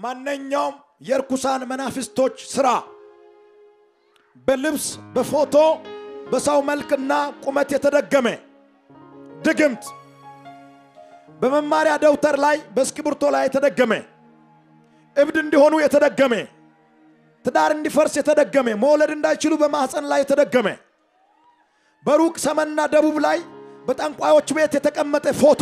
ማንኛውም የርኩሳን መናፍስቶች ስራ በልብስ በፎቶ በሰው መልክና ቁመት የተደገመ ድግምት በመማሪያ ደብተር ላይ በእስክሪብቶ ላይ የተደገመ እብድ እንዲሆኑ የተደገመ ትዳር እንዲፈርስ የተደገመ መውለድ እንዳይችሉ በማህፀን ላይ የተደገመ በሩቅ ሰሜንና ደቡብ ላይ በጠንቋዮች ቤት የተቀመጠ ፎቶ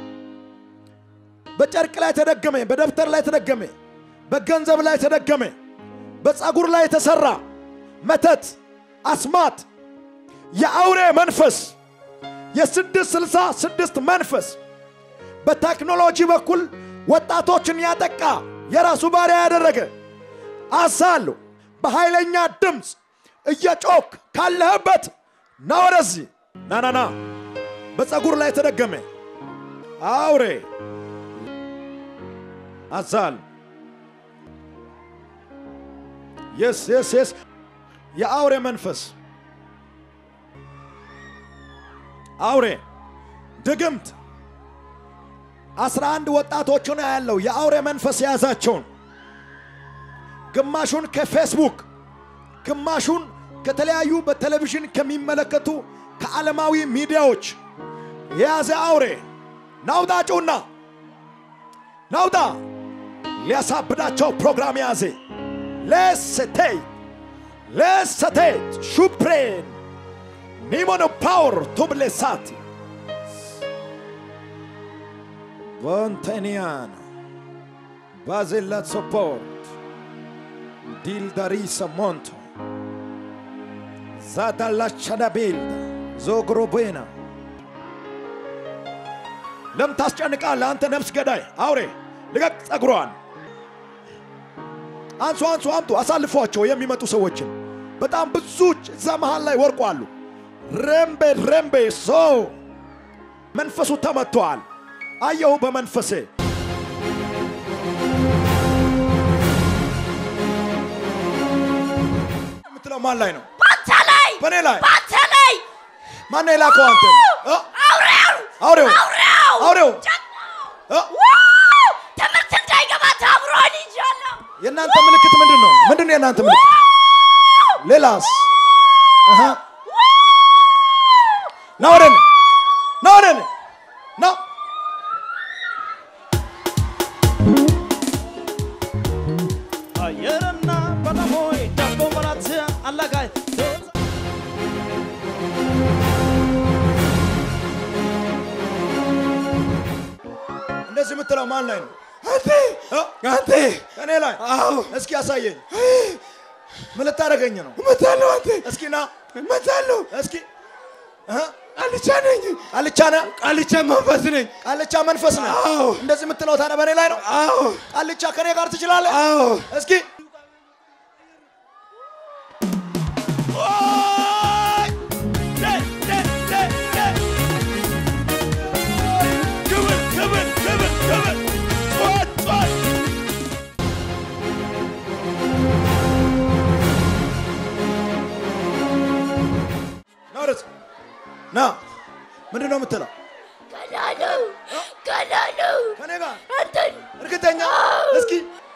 በጨርቅ ላይ ተደገመ፣ በደብተር ላይ ተደገመ፣ በገንዘብ ላይ ተደገመ፣ በፀጉር ላይ የተሰራ መተት፣ አስማት፣ የአውሬ መንፈስ፣ የስድስት ስልሳ ስድስት መንፈስ በቴክኖሎጂ በኩል ወጣቶችን ያጠቃ የራሱ ባሪያ ያደረገ አሳሉ በኃይለኛ ድምፅ እየጮክ ካለህበት ና ወደዚህ ና ና ና በፀጉር ላይ ተደገመ አውሬ አዛል የስ የስ የስ የአውሬ መንፈስ አውሬ ድግምት አስራ አንድ ወጣቶችን ያለው የአውሬ መንፈስ የያዛቸውን ግማሹን ከፌስቡክ ግማሹን ከተለያዩ በቴሌቪዥን ከሚመለከቱ ከዓለማዊ ሚዲያዎች የያዘ አውሬ ናውጣ ጩና ናውጣ ሊያሳብዳቸው ፕሮግራም የያዘ ለሰቴይ ለሰቴት ሹፕሬን ኒሞኖ ፓወር ቱብሌሳቲ Vonteniana, Basella Support, Dildarisa Monto, Zadalla Chanabilda, ዞግሮቤና ለምን ታስጨንቃለህ? አንተ ነፍስ ገዳይ አውሬ ልቀቅ ጸጉሯን። አንሱ አንሱ፣ አምጡ፣ አሳልፏቸው የሚመጡ ሰዎችን። በጣም ብዙ እዛ መሃል ላይ ወርቋሉ። ረምቤ ረምቤ ሶ መንፈሱ ተመቷል። አየሁ በመንፈሴ የምትለው ማን ላይ ነው? ባንተ ላይ በእኔ ላይ ባንተ ላይ ማን ነው የላከው? አንተ እ? አውሬው አውሬው አውሬው አውሬው እ? ዋው! ትምህርት እንዳይገባ ታብሮን ይዣለሁ። የእናንተ ምልክት ምንድን ነው? ምንድን ነው የእናንተ ምልክት? ሌላስ? አሃ። ና ወደ እኔ ና ወደ እኔ ና አየርና በደሞይ ዳቦ መራት አላጋይ እንደዚህ የምትለው ማን ላይ ነው? አንተ እ? አንተ እኔ ላይ አዎ እስኪ ያሳየኝ። ምን ልታደርገኝ ነው? እመታለሁ አንተ እስኪ ና እመታለሁ እስኪ እህ? ቃልቻ ነኝ ቃልቻ ነህ? ቃልቻ መንፈስ ነኝ ቃልቻ መንፈስ ነህ? አዎ እንደዚህ የምትለው ታዲያ በእኔ ላይ ነው? አዎ ቃልቻ ከኔ ጋር ትችላለህ? አዎ እስኪ ና ወደዚህ ና። ምንድን ነው የምትለው? ገና ነው ገና ነው ከኔ ጋር አንተን እርግጠኛ? እስኪ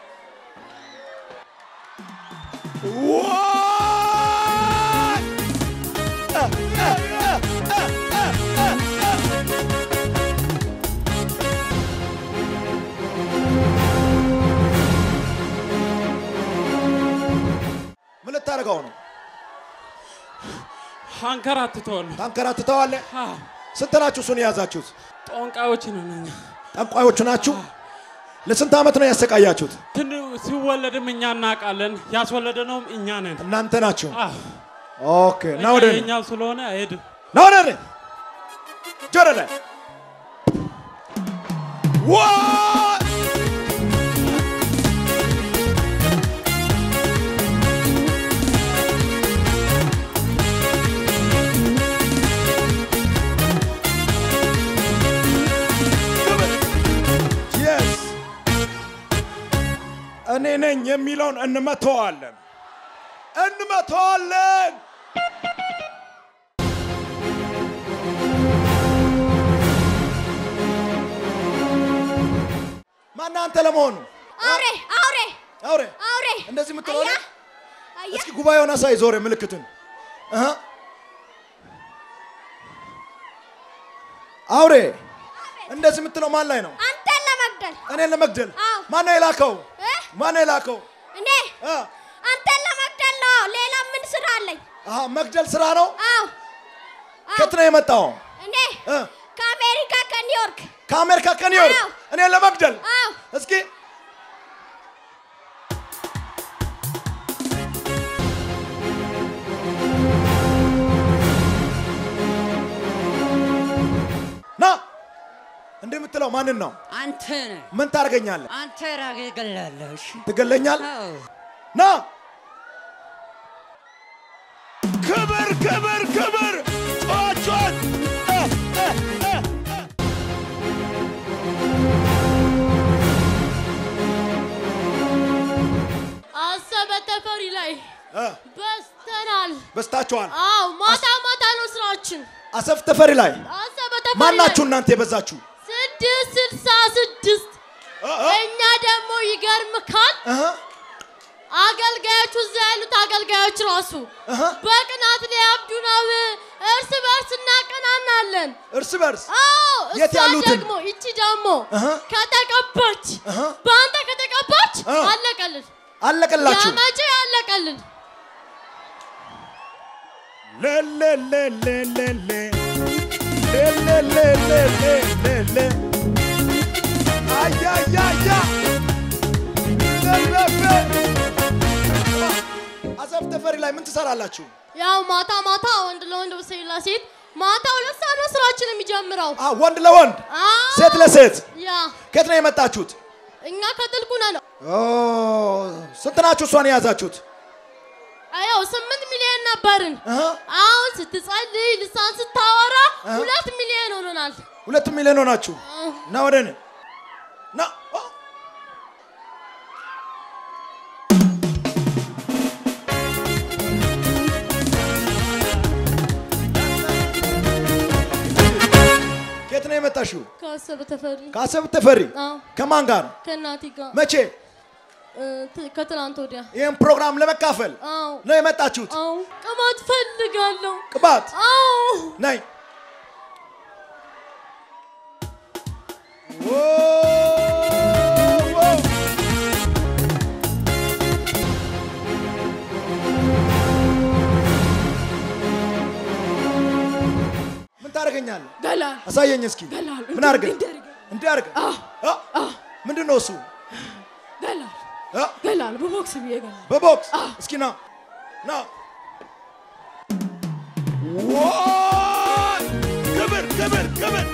ምን ልታደርገው ነው? አንከራትተዋል። ታንከራትተዋለህ? ስንት ናችሁ እሱን የያዛችሁት? ጦንቃዮች ነን እኛ። ጠንቋዮቹ ናችሁ? ለስንት ዓመት ነው ያሰቃያችሁት? ትን ሲወለድም እኛ እናውቃለን፣ ያስወለደነውም እኛ ነን። እናንተ ናችሁ። አዎ፣ ኦኬ ና ወደ እኔ የእኛ ስለሆነ አይሄድም። ና ወደ እኔ ጆሮ ላይ ዋ Yes. እኔ ነኝ የሚለውን እንመተዋለን እንመተዋለን። ማን አንተ ለመሆኑ አውሬ አውሬ አውሬ አውሬ እንደዚህ የምትለው አያ ነው? አያ እስኪ ጉባኤውን አሳይ ዞሬ ምልክትን እህ። አውሬ እንደዚህ የምትለው ማን ላይ ነው? አንተን ለመግደል እኔን ለመግደል አዎ። ማን ነው የላከው? እ? ማን ነው የላከው? እኔ እ? አንተን ለመግደል ነው። ሌላ ምን ስራ አለኝ? አሃ መግደል ስራ ነው። አዎ አዎ። ከየት ነው የመጣው? እኔ እ? ከአሜሪካ ከኒውዮርክ ከአሜሪካ ከኒውዮርክ አዎ። እኔን ለመግደል አዎ እስኪ ና እንዲህ የምትለው ማንን ነው? አንተ ነህ ምን ታደርገኛለህ? አንተ ራግ ገላለህ። እሺ ትገለኛል? አዎ ና ክብር ክብር ክብር ጮት ጮት እ፣ እ፣ እ፣ እ። አሰበ ተፈሪ ላይ እ፣ በስተናል። በስታችኋል። አዎ ማታ ማታ ነው ስራችን። አሰፍ ተፈሪ ላይ አሰበ ተፈሪ ማናችሁ ላይ እናንተ የበዛችሁ? ስድስት ስልሳ ስድስት እ፣ እ፣ እኛ ደግሞ ይገርምካል እህ፣ አገልጋዮቹ እዛ ያሉት አገልጋዮች ራሱ እህ። በቅናት ሊያብዱ ነው። እርስ በርስ እናቀናናለን። እርስ በርስ አዎ የት እሷ ያሉትን? ደግሞ ይቺ ደግሞ እህ። ከተቀባች እህ። በአንተ ከተቀባች እ። አለቀልን። አለቀላችሁ። ያመቼ አለቀልን። ለለለለለለ ለለለለለለ አያያያ ለለለ አሰፍ ተፈሪ ላይ ምን ትሰራላችሁ? ያው ማታ ማታ ወንድ ለወንድ ሴት ለሴት ማታ ሁለት ሰዓት ነው ስራችን የሚጀምረው። አ ወንድ ለወንድ አዎ። ሴት ለሴት ያ ከየት ነው የመጣችሁት? እኛ ከጥልቁ ነን። ኦ ስንት ናችሁ እሷን የያዛችሁት? ያው ስምንት ሚሊዮን ነበርን። እህ፣ አሁን ስትጸልይ ልሳን ስታወራ እ? ሁለት ሚሊዮን ሆኖናል። ሁለት ሚሊዮን ሆናችሁ ና ወደ እኔ ና ኦ። ከየት ነው የመጣሽው? ከአሰበ ተፈሪ ከአሰብ ተፈሪ አዎ፣ ከማን ጋር? ከእናቴ ጋር መቼ? እ፣ ት- ከትናንት ወዲያ ይህን ፕሮግራም ለመካፈል አዎ ነው የመጣችሁት? አዎ ቅባት ፈልጋለሁ። ቅባት አዎ ነይ። ዎ፣ ዎ። ምን ታደርገኛለህ? ገላል አሳየኝ እስኪ። ገላል ምን አድርገህ? እንዲህ አድርገህ። እንዲህ አድርገህ? አ? ምንድን ነው እሱ? ገላል አ? ገላል በቦክስ ብዬ ገላል በቦክስ እስኪ ና ና። ዋይ! ክብር ክብር ክብር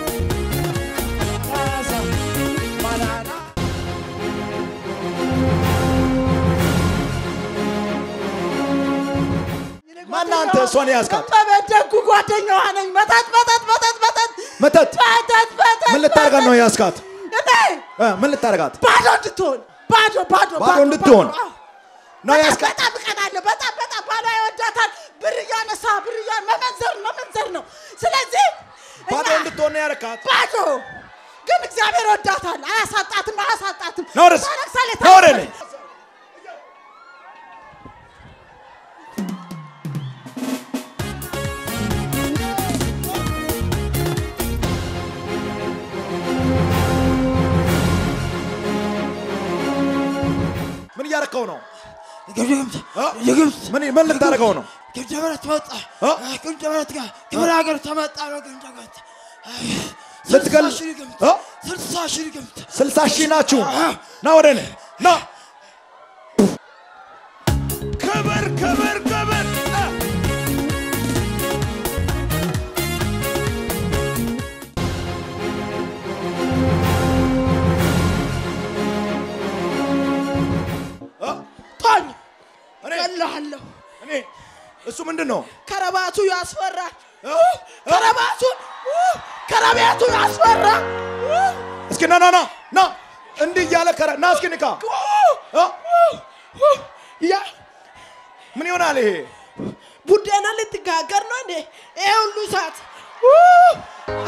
ማነህ አንተ እሷን የያዝካት? በበደጉ ጓደኛዋ ነኝ። መጠጥ መጠጥ መጠጥ መጠጥ መተት መጠጥ መጠጥ ምን ልታደርጋት ነው የያዝካት? እኔ እ፣ ምን ልታደርጋት ባዶ እንድትሆን ባዶ ባዶ ባዶ እንድትሆን አዎ። ነው በጣም የያዝካት? በጣም እቀናለሁ። በጣም በጣም ባሏ ይወዳታል። ብር እያነሳ ብር እያ መመንዘር መመንዘር ነው። ስለዚህ ባዶ እኛ እንድትሆን ነው ያደረካት? ባዶ ግን እግዚአብሔር ወዳታል። አያሳጣትም አያሳጣትም። ና ወደዚህ፣ ታለቅሳለች፣ ና ወደ እኔ። ታለቅሳለች። ምን እያደረከው ነው? ግብት እ? ግብት ምን ምን ልታደርገው ነው? ግብተ በረት መጣ እ? ግብተ በረት ጋር ክብረ ሀገር ተመጣ ነው ግብተ በረት ልትገል ስልሳ ሺህ ግምት እ? ስልሳ ሺህ ግምት ስልሳ ሺህ ናችሁ። ና ወደ እኔ ና። ክብር ክብር ክብር እ! እ? ቶኝ እኔ እገልሃለሁ። እኔ እሱ ምንድን ነው? ከረባቱ ያስፈራል። እ? ከረባቱ ከረቤቱ ያስፈራል። እስኪ ና ና ና ና እንዲህ እያለ ከረ ና እስኪ ንካ እ? ያ ምን ይሆናል ይሄ? ቡዴና ልትጋገር ነው እንዴ? ይሄ ሁሉ ሰዓት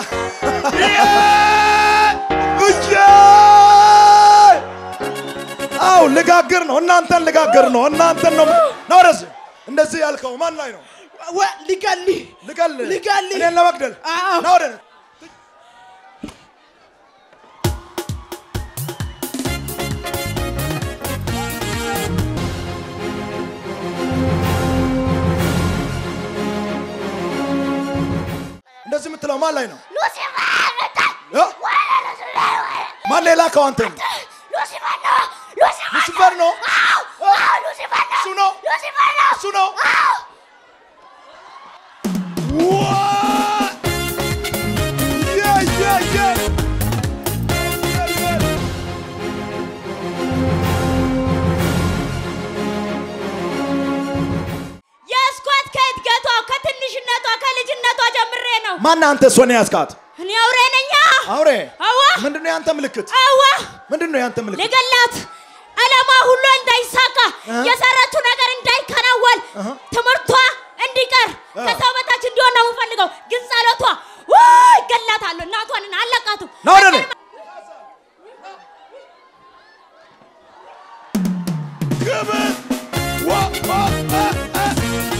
እየ! ነው ልጋግር ነው እናንተን ልጋግር ነው እናንተን ነው ነው ወደዚህ እንደዚህ ያልከው ማን ላይ ነው ወ- ሊገልህ ልገል ልገልህ። እኔን ለመግደል አዎ። ና ወደ እኔ። እንደዚህ የምትለው ማን ላይ ነው እ? ማን ሌላ ከው አንተ ነው ሉሲፈር ነው እ? እሱ ነው እሱ ነው What? Yeah, yeah, yeah. Yeah, yeah. የስኳት ከእድገቷ ከትንሽነቷ ከልጅነቷ ጀምሬ ነው። ማን አንተ እሷን ያዝካት? እኔ አውሬ ነኛ። አውሬ አዋ ምንድነው ያንተ ምልክት? አዋ ምንድነው ያንተ ምልክት? ልገላት ዓላማ ሁሉ እንዳይሳካ የሰራችው ነገር እንዳይከናወን ትምህርቷ እንዲቀር ከሰው በታች እንዲሆን ነው የምፈልገው። ግን ጸሎቷ ውይ ገላታለሁ። እናቷን አለቃቱ ና ወደ እኔ። ክብር ዋ- ዋ- አ- አ-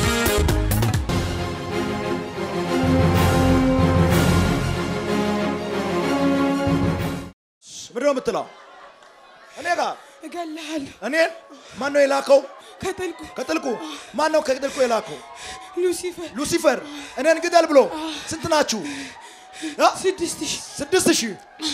ምንድን ነው የምትለው? እኔ ጋር እገልሃለሁ እኔን ማን ነው የላከው? ከጥልቁ ከጥልቁ ማን ነው ከጥልቁ የላከው? ሉሲፈር ሉሲፈር እኔን ግደል ብሎ ስንት ናችሁ? አ? ስድስት ሺህ ስድስት ሺህ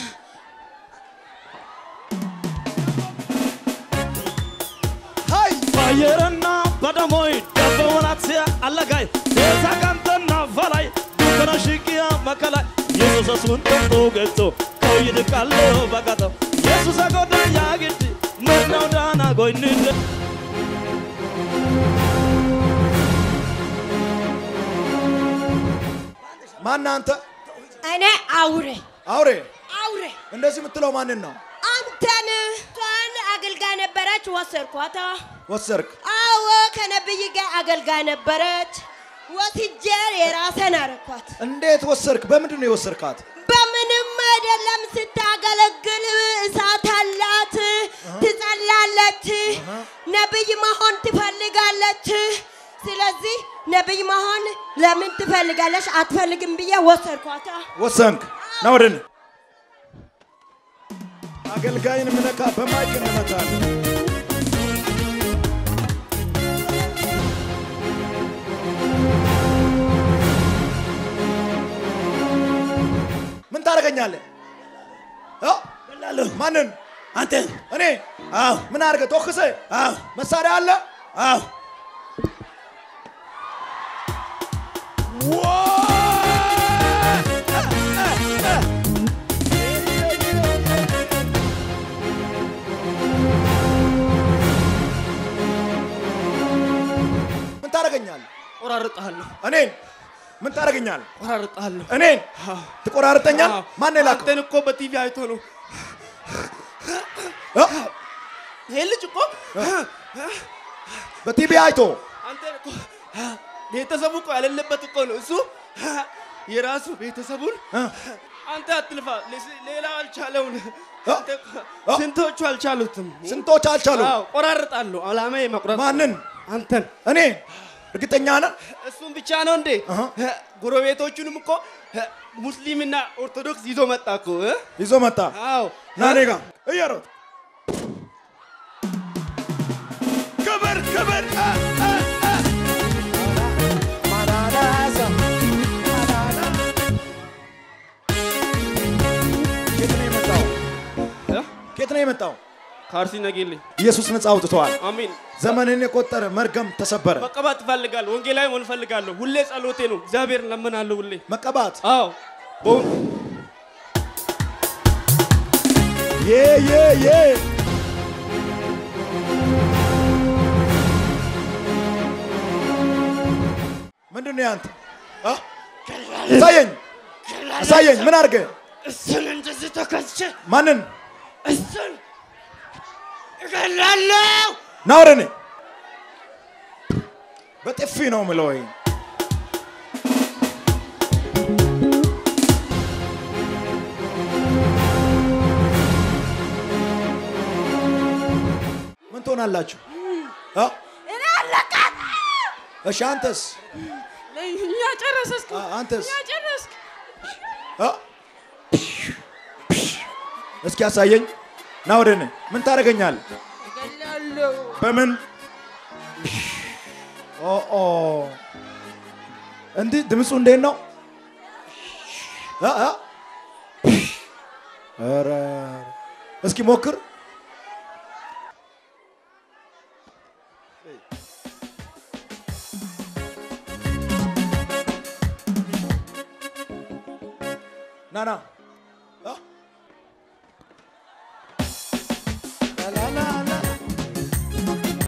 ሀይ ባየረና በደሞይ ደበወላት አለጋይ ቤታ ቀንተና ፈላይ ዱከነ ሽቅያ መከላይ ኢየሱስ ሱን ጠጡ ገቶ ከውይድቃሎ በቀጠው ኢየሱስ ጎዳ ያግድ ምነው ዳና ጎይንደ ማን አንተ? እኔ አውሬ አውሬ አውሬ እንደዚህ የምትለው ማንን ነው? አንተን እሷን አገልጋይ ነበረች፣ ወሰድኳታ። ወሰርክ አዎ ከነብይ ጋር አገልጋይ ነበረች። ወስጄ የራሴን አረኳት። እንዴት ወሰርክ? በምንድን ነው የወሰርካት? በምንም አይደለም። ስታገለግል እሳት አላት፣ ትጸላለች፣ ነብይ መሆን ትፈልጋለች። ስለዚህ ነብይ መሆን ለምን ትፈልጋለች? አትፈልግም ብዬ ወሰድኳታ። ወሰንክ? ና ወደ እኔ። አገልጋይን ምነካ በማይክ እንመታለን። ምን ታደርገኛለህ? እ? ማንን? አንተ እኔ አዎ ምን አድርገህ ቶክሰ? አዎ መሳሪያ አለ? አዎ ምን ታደርገኛለህ? ቆራርጣለሁ እኔን ምን ታደርገኛለህ? ቆራርጣለሁ እኔን ትቆራርጠኛል? ማን ነው የላከው? አንተን እኮ በቲቪ አይቶ ነው እ? ይሄ ልጅ እኮ በቲቪ አይቶ አንተን እኮ ቤተሰቡ እኮ ያሌለበት እኮ ነው እሱ የራሱ ቤተሰቡን እ? አንተ አትልፋ ሌስ- ሌላው አልቻለውን እ? አንተ እኮ እ? ስንቶቹ አልቻሉትም ስንቶች አልቻሉ? አዎ ቆራርጣለሁ አላማዬ መቁረጥ ማንን? አንተን እኔ እርግጠኛ ነህ? እሱም ብቻ ነው እንዴ አሃ። ጎረቤቶቹንም እኮ ሙስሊምና ኦርቶዶክስ ይዞ መጣ እኮ እ? ይዞ መጣ። አዎ ና እኔ ጋር እየሮጥ ክብር ክብር እ፣ እ፣ እ። ማናናዛ፣ ማናና። ከየት ነው የመጣው? እ? ከየት ነው የመጣው? ከአርሲ ነጌሌ ኢየሱስ ነፃ አውጥተዋል። አሚን ዘመንን የቆጠረ መርገም ተሰበረ። መቀባት እፈልጋለሁ ወንጌላዊ መሆን እፈልጋለሁ ሁሌ ጸሎቴ ነው እግዚአብሔር ለምናለሁ ሁሌ መቀባት አዎ በወን- ዬ ዬ ዬ ምንድን ነው ያንተ? አ? አሳየኝ አሳየኝ። ምን አድርገ? እሱን እንደዚህ ተከስቼ ማንን? እሱን እገላለሁ። ና ወደ እኔ። በጥፊ ነው የምለው። ወይ ትሆናላችሁ። አ? እኔ አለቃት እሺ አንተስ እኛ ጨረሰ እስኪ አ- አንተስ እኛ ጨረስክ አ? እስኪ ያሳየኝ ና ወደ እኔ ምን ታደርገኛለህ እገላለሁ በምን ኦ ኦ እንዲህ ድምፁ እንዴት ነው አ? አ? ኧረ እስኪ ሞክር ና ና